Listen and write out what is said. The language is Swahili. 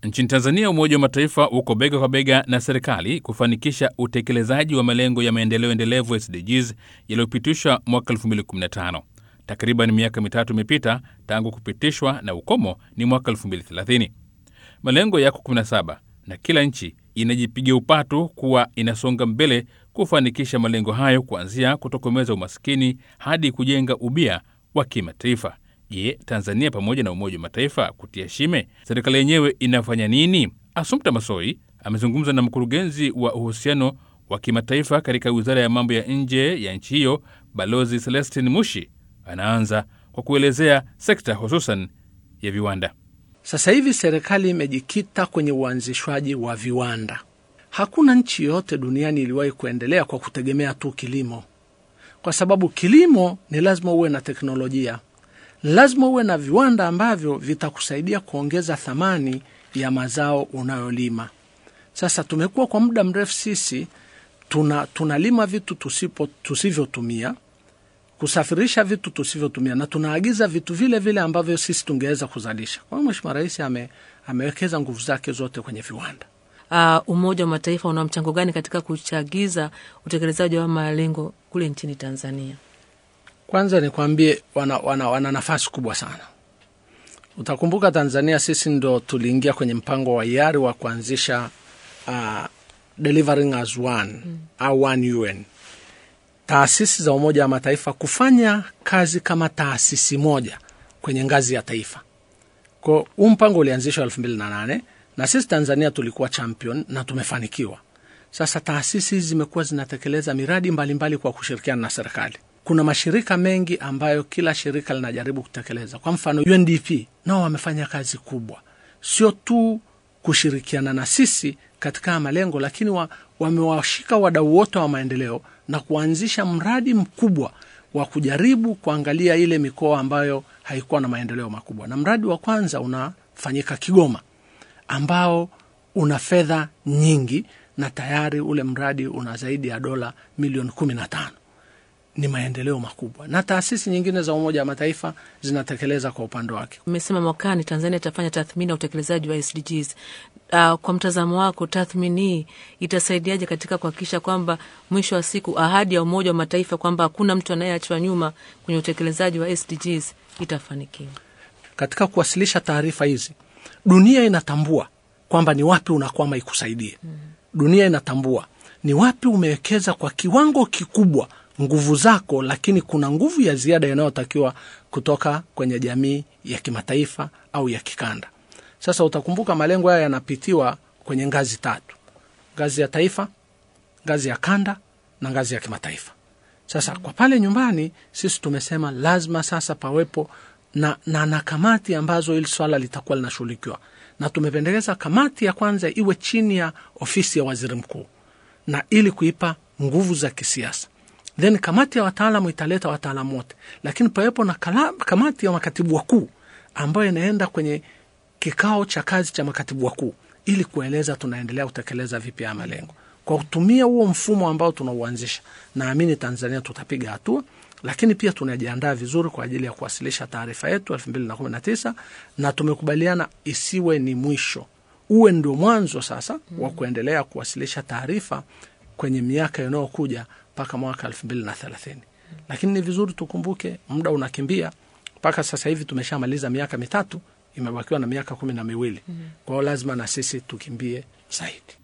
Nchini Tanzania, Umoja wa Mataifa uko bega kwa bega na serikali kufanikisha utekelezaji wa malengo ya maendeleo endelevu SDGs yaliyopitishwa mwaka 2015. Takriban miaka mitatu imepita tangu kupitishwa na ukomo ni mwaka 2030. Malengo yako 17 na kila nchi inajipiga upatu kuwa inasonga mbele kufanikisha malengo hayo, kuanzia kutokomeza umaskini hadi kujenga ubia wa kimataifa. Je, Tanzania pamoja na Umoja wa Mataifa kutia shime, serikali yenyewe inafanya nini? Assumpta Masoi amezungumza na mkurugenzi wa uhusiano wa kimataifa katika wizara ya mambo ya nje ya nchi hiyo, Balozi Celestin Mushi. Anaanza kwa kuelezea sekta hususan ya viwanda. Sasa hivi serikali imejikita kwenye uanzishwaji wa viwanda. Hakuna nchi yoyote duniani iliwahi kuendelea kwa kutegemea tu kilimo, kwa sababu kilimo ni lazima uwe na teknolojia, lazima uwe na viwanda ambavyo vitakusaidia kuongeza thamani ya mazao unayolima. Sasa tumekuwa kwa muda mrefu sisi tuna tunalima vitu tusipo tusivyotumia kusafirisha vitu tusivyotumia na tunaagiza vitu vile vile ambavyo sisi tungeweza kuzalisha. Kwa hiyo Mheshimiwa Rais ame, amewekeza nguvu zake zote kwenye viwanda. Uh, Umoja wa Mataifa una mchango gani katika kuchagiza utekelezaji wa malengo kule nchini Tanzania? Kwanza nikwambie, wana, wana, wana nafasi kubwa sana. Utakumbuka Tanzania sisi ndo tuliingia kwenye mpango wa hiari wa kuanzisha uh, delivering as one mm. au one UN taasisi za Umoja wa Mataifa kufanya kazi kama taasisi moja kwenye ngazi ya taifa. Kwa huu mpango ulianzishwa elfu mbili na nane na sisi Tanzania tulikuwa champion na tumefanikiwa. Sasa taasisi hizi zimekuwa zinatekeleza miradi mbalimbali mbali kwa kushirikiana na serikali. Kuna mashirika mengi ambayo kila shirika linajaribu kutekeleza. Kwa mfano, UNDP nao wamefanya kazi kubwa, sio tu kushirikiana na sisi katika malengo, lakini wa, wamewashika wadau wote wa maendeleo na kuanzisha mradi mkubwa wa kujaribu kuangalia ile mikoa ambayo haikuwa na maendeleo makubwa, na mradi wa kwanza unafanyika Kigoma ambao una fedha nyingi na tayari ule mradi una zaidi ya dola milioni kumi na tano. Ni maendeleo makubwa, na taasisi nyingine za Umoja wa Mataifa zinatekeleza kwa upande wake. Umesema mwakani Tanzania itafanya tathmini ya utekelezaji wa SDGs. Uh, kwa mtazamo wako tathmini hii itasaidiaje katika kuhakikisha kwamba mwisho wa siku ahadi ya Umoja wa Mataifa kwamba hakuna mtu anayeachwa nyuma kwenye utekelezaji wa SDGs itafanikiwa? Katika kuwasilisha taarifa hizi, dunia inatambua kwamba ni wapi unakwama ikusaidie. mm. Dunia inatambua ni wapi umewekeza kwa kiwango kikubwa nguvu zako, lakini kuna nguvu ya ziada inayotakiwa kutoka kwenye jamii ya kimataifa au ya kikanda. Sasa utakumbuka malengo haya yanapitiwa kwenye ngazi tatu: ngazi ya taifa, ngazi ya kanda na ngazi ya kimataifa. Sasa kwa pale nyumbani, sisi tumesema lazima sasa pawepo na, na, na kamati ambazo hili swala litakuwa linashughulikiwa, na tumependekeza kamati ya kwanza iwe chini ya ofisi ya waziri mkuu, na ili kuipa nguvu za kisiasa then kamati ya wataalamu italeta wataalamu wote, lakini pawepo na kala, kamati ya makatibu wakuu ambayo inaenda kwenye kikao cha kazi cha makatibu wakuu ili kueleza tunaendelea kutekeleza vipi ya malengo. Kwa kutumia huo mfumo ambao tunauanzisha, naamini Tanzania tutapiga hatua, lakini pia tunajiandaa vizuri kwa ajili ya kuwasilisha taarifa yetu elfu mbili na kumi na tisa na tumekubaliana isiwe ni mwisho, uwe ndio mwanzo sasa wa kuendelea kuwasilisha taarifa kwenye miaka inayokuja mpaka mwaka elfu mbili na thelathini. Lakini ni vizuri tukumbuke muda unakimbia. Mpaka sasa hivi tumeshamaliza miaka mitatu, imebakiwa na miaka kumi na miwili. Kwa hiyo lazima na sisi tukimbie zaidi.